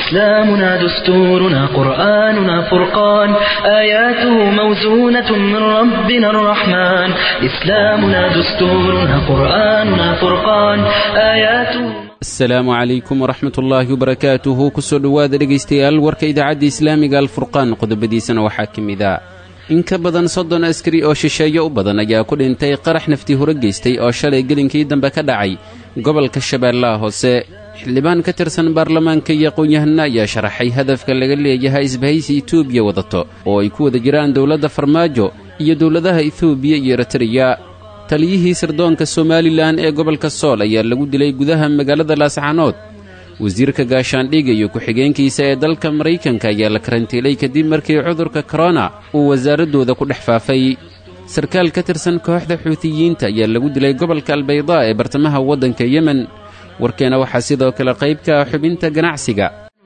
إسلامنا دستورنا قرآننا فرقان آياته موزونة من ربنا الرحمن إسلامنا دستورنا قرآننا فرقان آياته asalaamu calaykum waraxmat ullaahi wabarakaatuhu kusoo dhowaada dhegaystayaal warka idaacadda islaamiga alfurqaan qodobadiisana waxaa ka mid a in ka badan soddon askari oo shisheeyo u badan ayaa ku dhintay qarax naftii hore geystay oo shalay gelinkii dambe ka dhacay gobolka shabeellaha hoose xildhibaan ka tirsan baarlamaanka iyo aqoon-yahana ayaa sharaxay hadafka laga leeyahay isbahaysi etoobiya wadato oo ay ku wada jiraan dowladda farmaajo iyo dowladaha etoobiya iyo eritreya taliyihii sirdoonka somalilan ee gobolka sool ayaa lagu dilay gudaha magaalada laascaanood wasiirka gaashaandhiga iyo ku-xigeenkiisa ee dalka maraykanka ayaa la karantiilay kadib markii cudurka korona uu wasaaraddooda ku dhex faafay sarkaal ka tirsan kooxda xuutiyiinta ayaa lagu dilay gobolka albaydaa ee bartamaha waddanka yemen warkeena waxaa sidoo kale qayb ka ah xubinta ganacsiga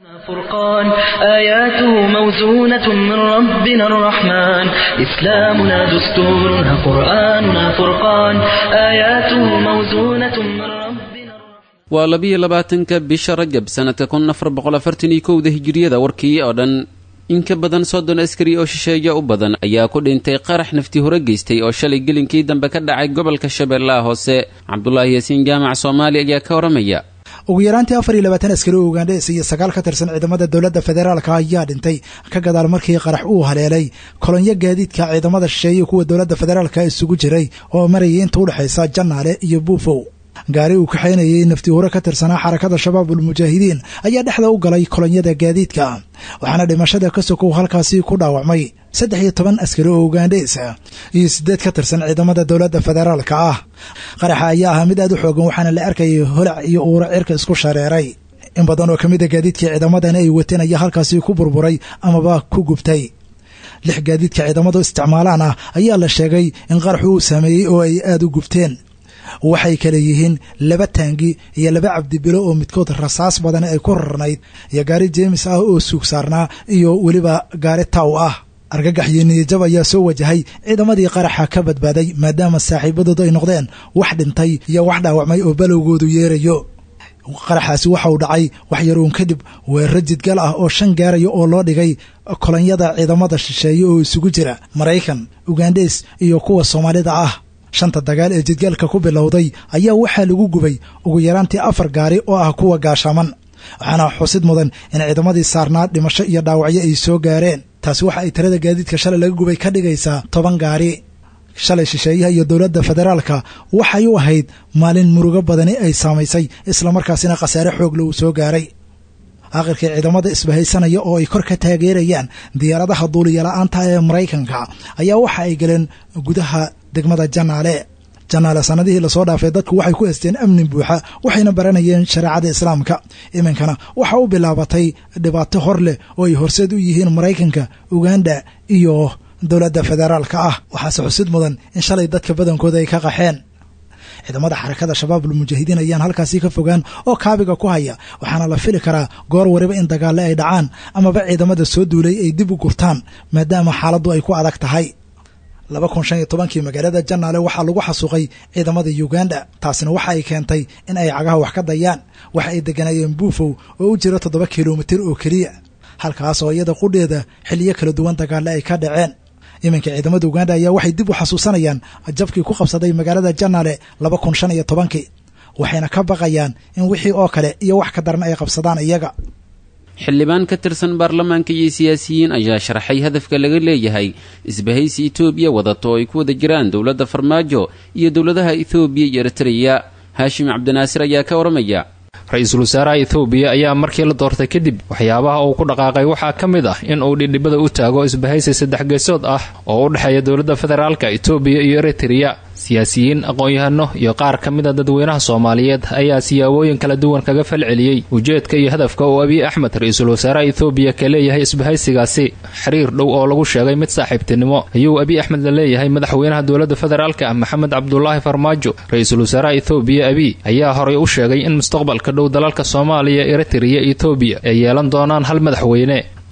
فرقان آياته موزونة من ربنا الرحمن إسلامنا دستورنا قرآننا فرقان آياته موزونة من ربنا waa labiyo labaatanka bisha rajab sannadka kun afar boqol afartan iyo kowda hijiriyada warkii oo dhan in ka badan soddon askari oo shisheeya u badan ayaa ku dhintay qarax nafti hore geystay oo shalay gelinkii dambe ka dhacay gobolka shabeellaha hoose cabdulaahi yaasiin jaamac soomaali ayaa ka waramaya ugu yaraantii afar iyo labaatan askari oo ugandhes iyo sagaal ka tirsan ciidamada dowladda federaalka ayaa dhintay ka gadaal markii qarax uu haleelay kolonyo gaadiidka ciidamada shisheeye kuwa dowladda federaalka isugu jiray oo marayay inta udhexaysa janaale iyo buufow gaari uu kaxaynayay nafti hore ka tirsanaa xarakada shabaabul mujaahidiin ayaa dhexda u galay kolonyada gaadiidka waxaana dhimashada ka sokow halkaasi ku dhaawacmay saddex iyo toban askari oo ugandhes iyo siddeed ka tirsan ciidamada dowladda federaalka ah qaraxa ayaa ahaa mid aad u xoogan waxaana la arkayay holac iyo uura cirka isku shareeray in badan oo ka mid a gaadiidkii ciidamadan ay wateen ayaa halkaasi ku burburay amaba ku gubtay lix gaadiidka ciidamadu isticmaalaan ah ayaa la sheegay in qaraxu uu saameeyey oo ay aad u gubteen waxay kale yihiin laba taangi iyo laba cabdibilo oo midkood rasaas badan ay ku rarnayd iyo gaari jeemis ah oo suug saarnaa iyo weliba gaari taw ah argagax iyo niyajab ayaa soo wajahay ciidamadii qaraxa ka badbaaday maadaama saaxiibadoodu ay noqdeen wax dhintay iyo wax dhaawacmay oo balowgoodu yeerayo qaraxaasi waxa uu dhacay wax yaruun kadib weeraro jidgal ah oo shan gaaraya oo loo dhigay kolonyada ciidamada shisheeye oo isugu jira maraykan ugandhes iyo kuwa soomaalida ah shanta dagaal ee jidgaalka ku bilowday ayaa waxaa lagu gubay ugu yaraantii afar gaari oo ah kuwa gaashaaman waxaana xusid mudan in ciidamadii saarnaa dhimasho iyo dhaawacyo ay soo gaareen taasi waxa ay tirada gaadiidka shalay laga gubay ka dhigaysaa toban gaari shalay shisheeyaha iyo dowladda federaalka waxay u ahayd maalin murugo badani ay saamaysay islamarkaasina khasaare xoogla uu soo gaaray aakhirkii ciidamada isbahaysanaya oo ay kor ka taageerayaan diyaaradaha duuliyala-aanta ee maraykanka ayaa waxa ay galeen gudaha degmada janaale janaale sanadihii lasoo dhaafay dadku waxay ku haysteen amni buuxa waxayna baranayeen shareecada islaamka iminkana waxa u bilaabatay dhibaato hor leh oo ay horseed u yihiin maraykanka uganda iyo dowladda federaalka ah waxaase xusid mudan in shalay dadka badankooda ay ka qaxeen ciidamada xarakada shabaabul mujaahidiin ayaan halkaasi ka fogaan oo kaabiga ku haya waxaana la fili karaa goor wariba in dagaalle ay dhacaan amaba ciidamada soo duulay ay dib u gurtaan maadaama xaaladdu ay ku adag tahay laba kun shan iyo tobankii magaalada janaale waxaa lagu xasuuqay ciidamada uganda taasina waxa ay keentay in ay cagaha wax ka dayaan waxa ay deganayeen buufow oo u jira toddoba kilomitir oo keliya halkaas oo iyada qudheeda xiliyo kala duwan dagaalle ay ka dhaceen iminka ciidamada uganda ayaa waxay dib u xasuusanayaan jabkii ku qabsaday magaalada janaale laba kun shan iyo tobankii waxayna ka baqayaan in wixii oo kale iyo wax ka daran ay qabsadaan iyaga xildhibaan ka tirsan baarlamaanka iyo siyaasiyiin ayaa sharaxay hadafka laga leeyahay isbahaysi etoobiya wadato oo ay ku wada jiraan dowladda farmaajo iyo dowladaha ethoobiya iyo eritreya haashim cabdinaasir ayaa ka waramaya ra-iisul wasaaraha ethoobiya ayaa markii la doortay kadib waxyaabaha uu ku dhaqaaqay waxaa ka mid ah in uu dhidhibada u taago isbahaysi saddex geesood ah oo u dhexeeya dowladda federaalka etoobiya iyo eritreya siyaasiyiin aqoon-yahano iyo qaar ka mid a dadweynaha soomaaliyeed ayaa siyaabooyin kala duwan kaga falceliyey ujeedka iyo hadafka uu abiy axmed ra-iisul wasaaraha ethoobiya ka leeyahay isbahaysigaasi xiriir dhow oo lagu sheegay mid saaxiibtinimo ayuu abiy axmed la leeyahay madaxweynaha dowladda federaalka ah maxamed cabdulaahi farmaajo ra-iisul wasaaraha ethoobiya abiy ayaa horay u sheegay in mustaqbalka dhow dalalka soomaaliya eritreya etoobiya ay yeelan doonaan hal madaxweyne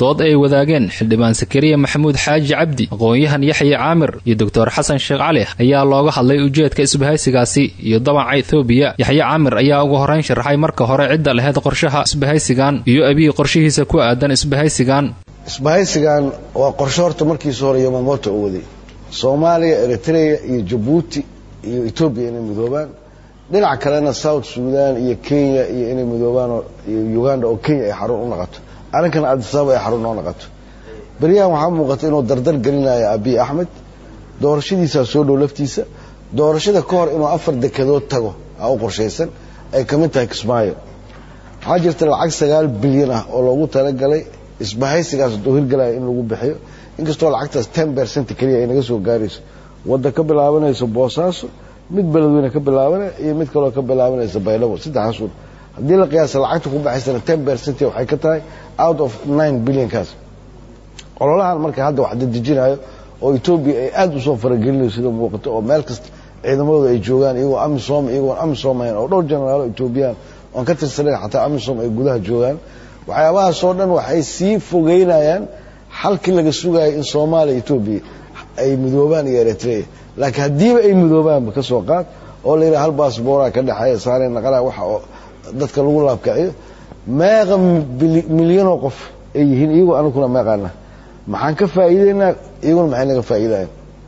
dood ay wadaageen xildhibaan sakariya maxamuud xaaji cabdi aqoon-yahan yaxya caamir iyo doctor xasan sheekh cali ayaa looga hadlay ujeedka isbahaysigaasi iyo dabaca ethoobiya yaxya caamir ayaa ugu horrayn sharaxay marka hore cidda laheyd qorshaha isbahaysigan iyo abiy qorshihiisa ku aadan isbahaysigan isbahaysigan waa qorshe horta markiisa hore yomamoto u waday soomaaliya eritrea iyo jabuuti iyo etoobiya inay midoobaan dhinac kalena south sudan iyo kenya iyo inay midoobaan iyo uganda oo kenya ay xarun u naqato arrinkana adisababa ay xarun noo naqato beryahan waxaa muuqata inuu dardar gelinayo abiy axmed doorashadiisaa soo dhow laftiisa doorashada ka hor inuu afar dekedood tago aa u qorshaysan ay ka mid tahay kismaayo waxaa jirta lacag sagaal bilyan ah oo loogu talagalay isbahaysigaas duu hirgalaya in lagu bixiyo inkastoo lacagtaas ten bercent keliya ay naga soo gaarayso wadda ka bilaabanayso boosaaso mid beledweyne ka bilaabanaya iyo mid kaloo ka bilaabanaysa baydhabo saddexdaas un haddii la qiyaasa lacagta ku baxaysana ten bercent waxay ka tahay out of nine billionkaas ololahan marka hadda wax dadejinayo oo etoobiya ay aada usoo faragelinayso sida muuqato oo meel kasta ciidamadooda ay joogaan iyagoo amisom iyagoon amisom ahayn oo dhowr jenaraalo etoobiyaan oon ka tirsanayn xataa amisom ay gudaha joogaan waxyaabahaasoo dhan waxay sii fogeynayaan xalkii laga sugayo in soomaaliya etoobiya ay midoobaan iyo eritrea laakiin haddiiba ay midoobaanba ka soo qaad oo la yidhaha hal baasbooraa ka dhexeeya saarey naqanaa waxa oo dadka lagu laabkaciyo meeqa milyanoo qof ay yihiin iyagoo aniguna meeqaana maxaan ka faa'iideynaa iyaguna maxay naga faa'iidayan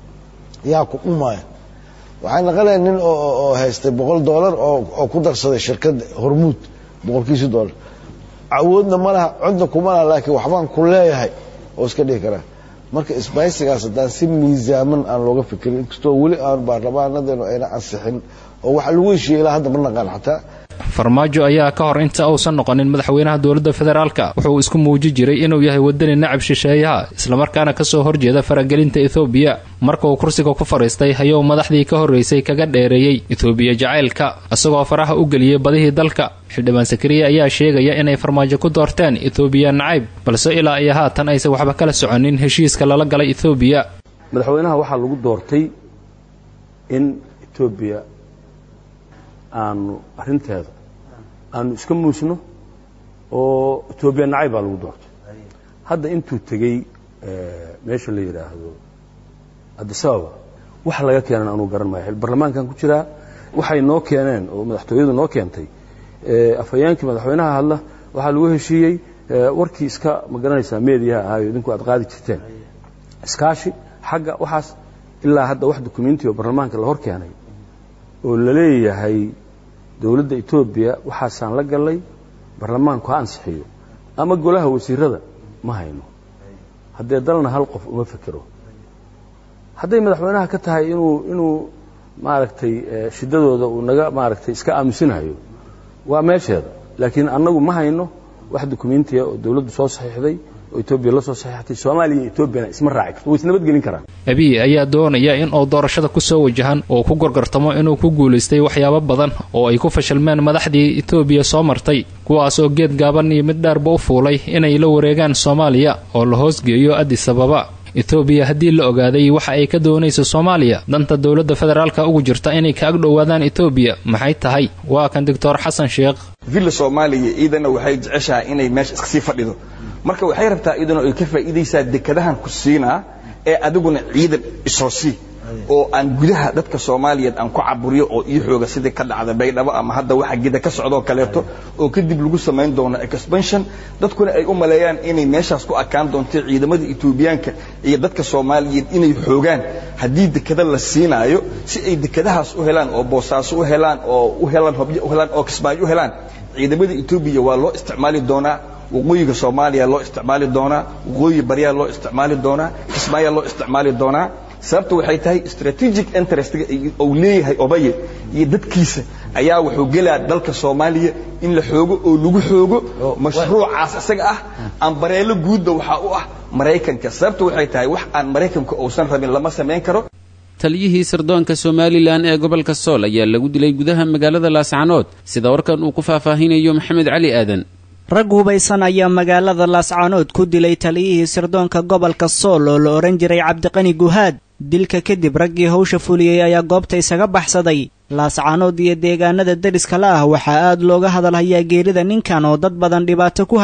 yaa ku dhumaya waxay naqanaya nin oo haystay boqol dollar oo ku darsaday shirkadda hormuud boqolkiisi dollar awoodna ma laha codna kuma laha laakiin waxbaan ku leeyahay oo iska dhihi karaa marka isbahaysigaas haddaan si miisaaman aan looga fikirin inkastoo weli aan baarlamaanadeenu ayna ansixin oo waxa lagu heshiiyey ilaa hadda ma naqaan xataa farmaajo ayaa ka hor inta uusan noqonin madaxweynaha dowladda federaalka wuxuu isku muuji jiray inuu yahay wadani nacab shisheeyaha islamarkaana kasoo horjeeda faragelinta ethoobiya marka uu kursiga ku fadhiistay ayuu madaxdii ka horraysay kaga dheereeyey ethoobiya jacaylka isagoo faraha u geliyey badihii dalka xildhibaan sakariya ayaa sheegaya inay farmaajo ku doorteen ethoobiya nacayb balse ilaa iyo haatan aysan waxba kala soconin heshiiska lala galay ethoobiya madaxweynaha waxaa lagu doortay in etoobiya aanu arrinteeda aanu iska muusno oo etoobiya nacayb baa lagu doortay hadda intuu tegey meesha la yidhaahdo adisababa wax laga keenan anuu garan maayo barlamaankan ku jiraa waxay noo keeneen oo madaxtooyadu noo keentay afhayeenkii madaxweynaha hadla waxaa lagu heshiiyey warkii iska ma garanaysaa meediyaha ahaayo idinku aad qaadi jirteen iskaashi xagga waxaas ilaa hadda wax dukumenti oo barlamaanka la hor keenay oo la leeyahay dowladda etoobiya waxaasaan la gallay barlamaanku ha ansixiyo ama golaha wasiirada ma hayno haddee dalna hal qof uma fekero hadday madaxweynaha ka tahay inuu inuu maaragtay shiddadooda uu naga maaragtay iska aamusinayo waa meesheeda laakiin annagu ma hayno wax dukumentiya oo dowladdu soo saxiixday oo etoobiya la soo saxiixatay soomaaliya iyo etoobiyana isma raaci karto way isnabadgelin karaan abiy ayaa doonaya in uu doorashada ku soo wajahan oo ku gorgortamo inuu ku guulaystay waxyaabo badan oo ay ku fashilmeen madaxdii etoobiya soo martay kuwaas oo geed gaaban iyo mid dheerba u fuulay inay la wareegaan soomaaliya oo la hoosgeeyo addis ababa etoobiya haddii la ogaaday waxa ay ka doonayso soomaaliya danta dowladda federaalka ugu jirta inay ka ag dhowaadaan etoobiya maxay tahay waa kan doctor xasan sheekh villa soomaaliya iidana waxay jeceshahay inay meesha iska sii fadhido marka waxay rabtaa iidana ay ka faa'iidaysaa dekadahan ku siinaa ee adiguna ciidan isoo sii oo aan gudaha dadka soomaaliyeed aan ku caburiyo oo ii xooga sidii ka dhacda baydhabo ama hadda waxa gida ka socdoo kaleeto oo kadib lagu samayn doono expansion dadkuna ay u maleeyaan inay meeshaas ku akaan doonto ciidamada etoobiyaanka iyo dadka soomaaliyeed inay xoogaan haddii dekada la siinaayo si ay dekadahaas u helaan oo boosaaso u helaan oo u helaan hobyo u helaan oo kismaayo u helaan ciidamada etoobiya waa loo isticmaali doonaa waqooyiga soomaaliya loo isticmaali doonaa waqooyi baryaa loo isticmaali doonaa kismaayaa loo isticmaali doonaa sababta waxay tahay strategic interestga uu leeyahay obaye iyo dadkiisa ayaa wuxuu gelaa dalka soomaaliya in la xoogo oo lagu xoogo mashruucaas isaga ah ambareelo guudba waxaa u ah maraykanka sababta waxay tahay wax aan maraykanka uusan rabin lama samayn karo taliyihii sirdoonka somalilan ee gobolka sool ayaa lagu dilay gudaha magaalada laascanood sida warkan uu ku faahfaahinayo maxamed cali aadan rag hubaysan ayaa magaalada laascaanood ku dilay taliyihii sirdoonka gobolka sool oo la odhan jiray cabdiqani guhaad dilka kadib raggii hawsha fuliyey ayaa goobta isaga baxsaday laascaanood iyo deegaanada deriska la ah waxaa aad looga hadalhayaa geerida ninkan oo dad badan dhibaato ku hayay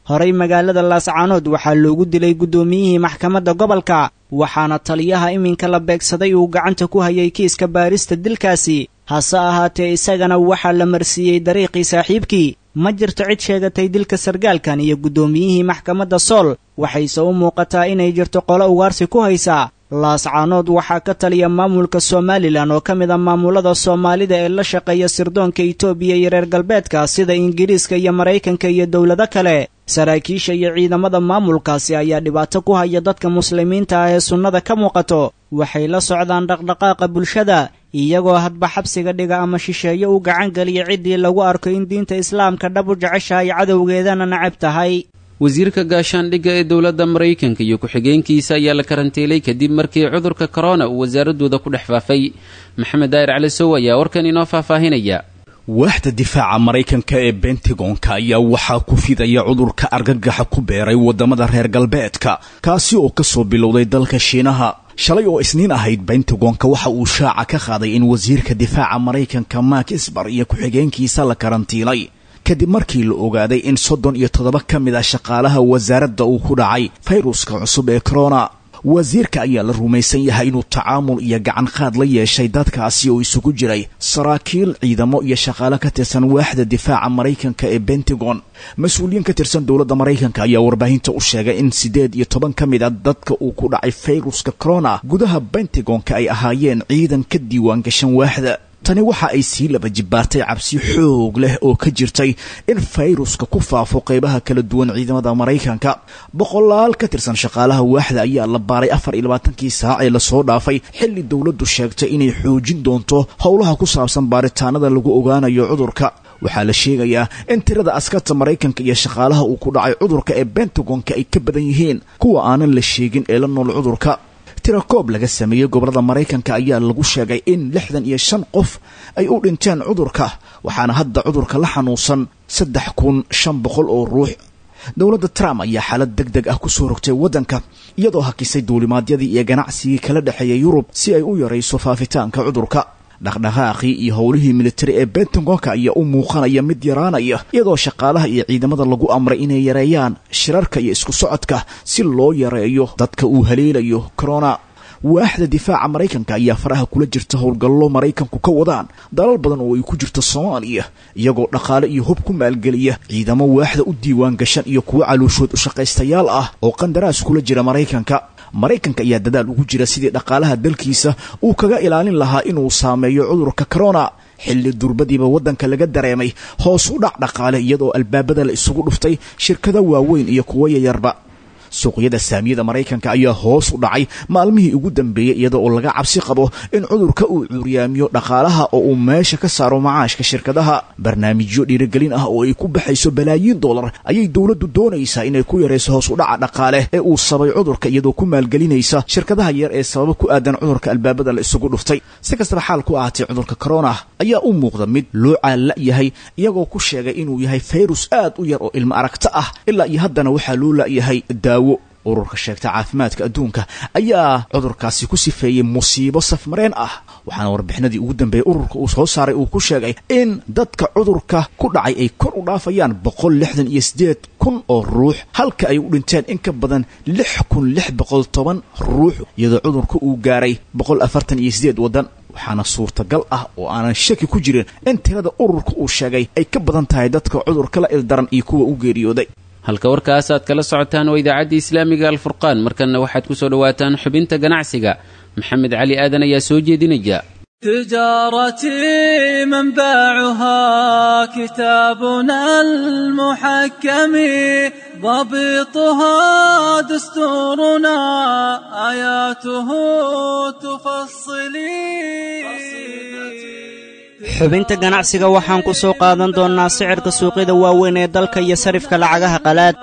horey magaalada laascaanood waxaa loogu dilay guddoomiyihii maxkamadda gobolka waxaana taliyaha iminka la beegsaday uu gacanta ku hayay kiiska baarista dilkaasi hase ahaatee isagana waxaa la marsiiyey dariiqii saaxiibkii ma jirto cid sheegatay dilka sargaalkan iyo guddoomiyihii maxkamadda sool waxayse u muuqataa inay jirto qolo ugaarsi ku haysaa laascaanood waxaa ka taliya maamulka somalilan oo ka mid a maamulada soomaalida ee la shaqeeya sirdoonka itoobiya iyo reer galbeedka sida ingiriiska iyo maraykanka iyo dowlado kale saraakiisha iyo ciidamada maamulkaasi ayaa dhibaato ku haya dadka muslimiinta ah ee sunnada ka muuqato waxay la socdaan dhaqdhaqaaqa bulshada iyagoo hadba xabsiga dhiga ama shisheeye u gacan geliya ciddii lagu arko in diinta islaamka dhab u jeceshahay cadowgeedana nacab tahay wasiirka gaashaandhigga ee dowladda maraykanka iyo ku-xigeenkiisa ayaa la karantiilay kadib markii cudurka korona uu wasaaradooda ku dhex faafay maxamed daa'ir cali sow ayaa warkan inoo faahfaahinaya waaxda difaaca maraykanka ee bentagonka ayaa waxaa ku fidaya cudurka argagaxa ku beeray waddamada reer galbeedka kaasi oo ka soo bilowday dalka shiinaha shalay oo isniin ahayd bentagonka waxa uu shaaca ka qaaday in wasiirka difaaca maraykanka mak isbar iyo ku-xigeenkiisa la karantiilay kadib markii la ogaaday in soddon iyo toddoba ka mid ah shaqaalaha wasaaradda uu ku dhacay fayruska cusub ee corona wasiirka ayaa la rumaysan yahay inuu tacaamul iyo gacan qaad la yeeshay dadkaasi oo isugu jiray saraakiil ciidamo iyo shaqaale ka tirsan waaxda difaaca maraykanka ee bentagon mas-uuliyiin ka tirsan dowladda maraykanka ayaa warbaahinta u sheegay in siddeed iyo toban ka mid a dadka uu ku dhacay fayruska corona gudaha bentagonka ay ahaayeen ciidan ka diiwaan gashan waaxda tani waxa ay sii laba jibbaartay cabsi xoog leh oo ka jirtay in fayruska ku faafo qaybaha kala duwan ciidamada maraykanka boqolaal ka tirsan shaqaalaha waaxda ayaa la baaray afar iyo labaatankii saac ee lasoo dhaafay xilli dowladdu sheegtay inay xoojin doonto howlaha ku saabsan baaritaanada lagu ogaanayo cudurka waxaa la sheegayaa in tirada askarta maraykanka iyo shaqaalaha uu ku dhacay cudurka ee bentagonka ay ka badan yihiin kuwa aanan la sheegin ee la nool cudurka tirakoob laga sameeyey gobolada maraykanka ayaa lagu sheegay in lixdan iyo shan qof ay u dhinteen cudurka waxaana hadda cudurka la xanuunsan saddex kun shan boqol oo ruux dowladda trump ayaa xaalad deg deg ah kusoo rogtay waddanka iyadoo hakisay duulimaadyadii iyo ganacsigii kala dhexeeya yurub si ay u yarayso faafitaanka cudurka dhaqdhaqaaqii iyo howlihii militari ee bentagonka ayaa u muuqanaya mid yaraanaya iyadoo shaqaalaha iyo ciidamada lagu amray inay yareeyaan shirarka iyo isku socodka si loo yareeyo dadka uu haleelayo corona waaxda difaaca maraykanka ayaa faraha kula jirta howlgallo maraykanku ka wadaan dalal badan oo ay ku jirto soomaaliya iyagoo dhaqaale iyo hub ku maalgeliya ciidamo waaxda u diiwaan gashan iyo kuwo calooshood u shaqaystayaal ah oo qandaraas kula jira maraykanka maraykanka ayaa dadaal ugu jira sidii dhaqaalaha dalkiisa uu kaga ilaalin lahaa inuu saameeyo cudurka corona xilli durbadiiba waddanka laga dareemay hoos u dhac dhaqaale iyadoo albaabada la isugu dhuftay shirkado waaweyn iyo kuwo yayarba suuqyada saamiyada maraykanka ayaa hoos u dhacay maalmihii ugu dambeeyey iyada oo laga cabsi qabo in cudurka uu cuuryaamiyo dhaqaalaha oo uu meesha ka saaro macaashka shirkadaha barnaamijyo dhiirigelin ah oo ay ku baxayso balaayiin dollar ayay dowladdu doonaysaa inay ku yarayso hoos u dhaca dhaqaale ee uu sabay cudurka iyadoo ku maalgelinaysa shirkadaha yar ee sababa ku aadan cudurka albaabada la isugu dhuftay si kastaba xaal ku ahaatee cudurka corona ayaa u muuqda mid loo caalla yahay iyagoo ku sheegay inuu yahay fayrus aad u yar oo ilmo aragto ah ilaa iyo haddana waxaa loo la'yahay daawo ururka sheegta caafimaadka adduunka ayaa cudurkaasi ku sifeeyey musiibo safmareen ah waxaana warbixinadii ugu dambeeyey ururka uu soo saaray uu ku sheegay in dadka cudurka ku dhacay ay kor u dhaafayaan boqol lixdan iyo siddeed kun oo ruux halka ay u dhinteen in ka badan lix kun lix boqol toban ruux iyadoo cudurka uu gaaray boqol afartan iyo siddeed waddan waxaana suurtagal ah oo aanan shaki ku jirin in tirada ururka uu sheegay ay ka badan tahay dadka cudurka la ildaran iyo kuwa u geeriyooday halka warkaas aad kala socotaan waa idaacadda islaamiga alfurqaan markanna waxaad ku soo dhowaataan xubinta ganacsiga maxamed cali aadan ayaa soo jeedinaya تجارتي منبعها كتابنا المحكم ضبطها دستورنا آياته تفصلي xubinta ganacsiga waxaan ku soo qaadan doonnaa sicirka suuqyada waaweyn ee dalka iyo sarifka lacagaha qalaad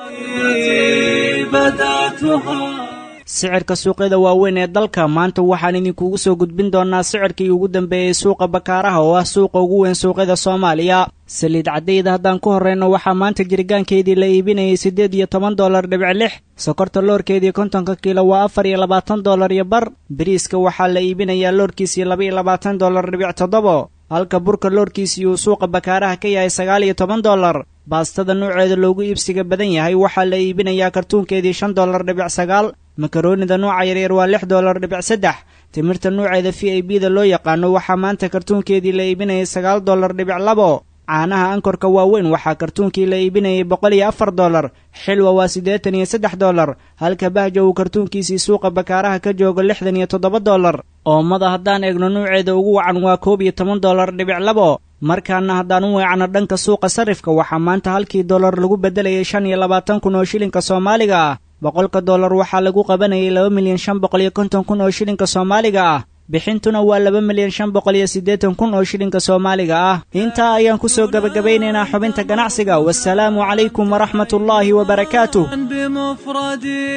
sicirka suuqyada waaweyn ee dalka maanta waxaan idinkugu soo gudbin doonnaa sicirkii ugu dambeeyey suuqa bakaaraha oo ah suuqa ugu weyn suuqyada soomaaliya saliid caddayda haddaan ku horrayno waxaa maanta jirgaankeedii la iibinayay siddeed iyo toban dollar dhibic lix sokorta loorkeedii kontonka kiilo waa afar iyo labaatan dollar iyo bar bariiska waxaa la iibinayaa loorkiisii laba iyo labaatan dollar dhibic toddobo halka burka loorkiisii uu suuqa bakaaraha ka yahay sagaal iyo toban dollar baastada nuuceeda loogu iibsiga badan yahay waxaa la iibinayaa kartuunkeedii shan dollar dhibic sagaal makaroonida nuuca yaryar waa lix dollar dhibic saddex timirta nuuceeda v i b da loo yaqaano waxaa maanta kartuunkeedii la iibinayay sagaal dollar dhibic labo caanaha ankorka waaweyn waxaa kartuunkii la iibinayay boqol iyo afar dollar xilwa waa siddeetan iyo saddex dollar halka bahja uu kartuunkiisii suuqa bakaaraha ka joogo lixdan iyo toddoba dollar oomada haddaan eegno nuuceeda ugu wacan waa koob iyo toban dollar dhibic labo markaana haddaan u weecno dhanka suuqa sarifka waxaa maanta halkii dollar lagu beddelayay shan iyo labaatan kun oo shilinka soomaaliga ah boqolka dollar waxaa lagu qabanayay laba milyan shan boqol iyo konton kun oo shilinka soomaaliga ah bixintuna waa laba milyan shan boqol iyo siddeetan kun oo shilinka soomaaliga ah intaa ayaan ku soo gebagabeynaynaa xubinta ganacsiga wasalaamu calaykum waraxmat ullaahi wabarakaatuh بمفردي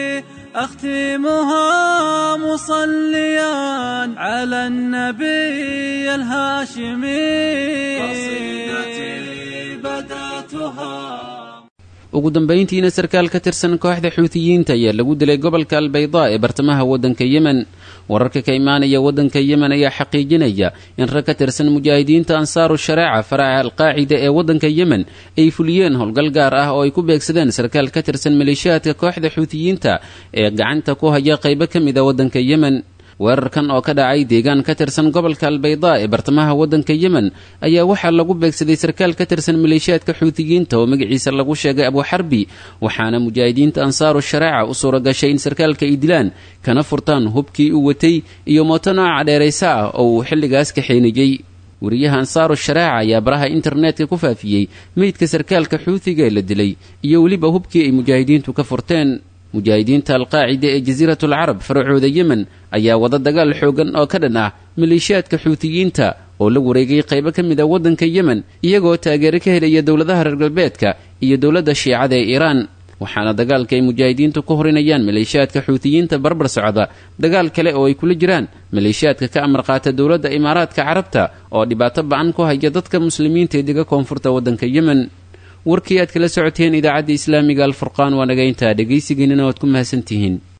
أختمها مصليا على النبي الهاشمي قصيدتي بدأتها ugu dambayntiina sarkaal ka tirsan kooxda xuutiyiinta ayaa lagu dilay gobolka albaydaa ee bartamaha waddanka yemen wararka ka imaanaya waddanka yemen ayaa xaqiijinaya in rag ka tirsan mujaahidiinta ansaaru shareeca faraca alqaacida ee waddanka yemen ay fuliyeen howlgal gaar ah oo ay ku beegsadeen sarkaal ka tirsan maleeshiyaadka kooxda xuutiyiinta ee gacanta ku haya qaybo ka mid a waddanka yemen weerarkan oo ka dhacay deegaan ka tirsan gobolka albaydaa ee bartamaha waddanka yemen ayaa waxaa lagu beegsaday sarkaal ka tirsan maleeshiyaadka xuutiyiinta oo magaciisa lagu sheegay abuxarbi waxaana mujaahidiinta ansaaru shareeca u suura gashay in sarkaalka ay dilaan kana furtaan hubkii uu watay iyo mooto nooca dheeraysa ah oo uu xilligaas kaxeenayey wariyaha ansaaru shareeca ayaa baraha internetka ku faafiyey meydka sarkaalka xuutiga ee la dilay iyo weliba hubkii ay mujaahidiintu ka furteen mujaahidiinta alqaacida ee jasiiratul carab faracooda yemen ayaa wada dagaal xoogan oo ka dhan ah maleeshiyaadka xuutiyiinta oo la wareegay qaybo ka mid a waddanka yemen iyagoo taageero ka helaya dowladaha reer galbeedka iyo dowladda shiicada ee iiraan waxaana dagaalka ay mujaahidiintu ku horinayaan maleeshiyaadka xuutiyiinta barbar socda dagaal kale oo ay kula jiraan maleeshiyaadka ka amar qaata dowladda imaaraadka carabta oo dhibaato ba-an ku haya dadka muslimiinta ee dega koonfurta waddanka yemen warkii aad kala socoteen idaacadda islaamiga alfurqaan waa naga intaa dhegaysigiinina waad ku mahadsantihiin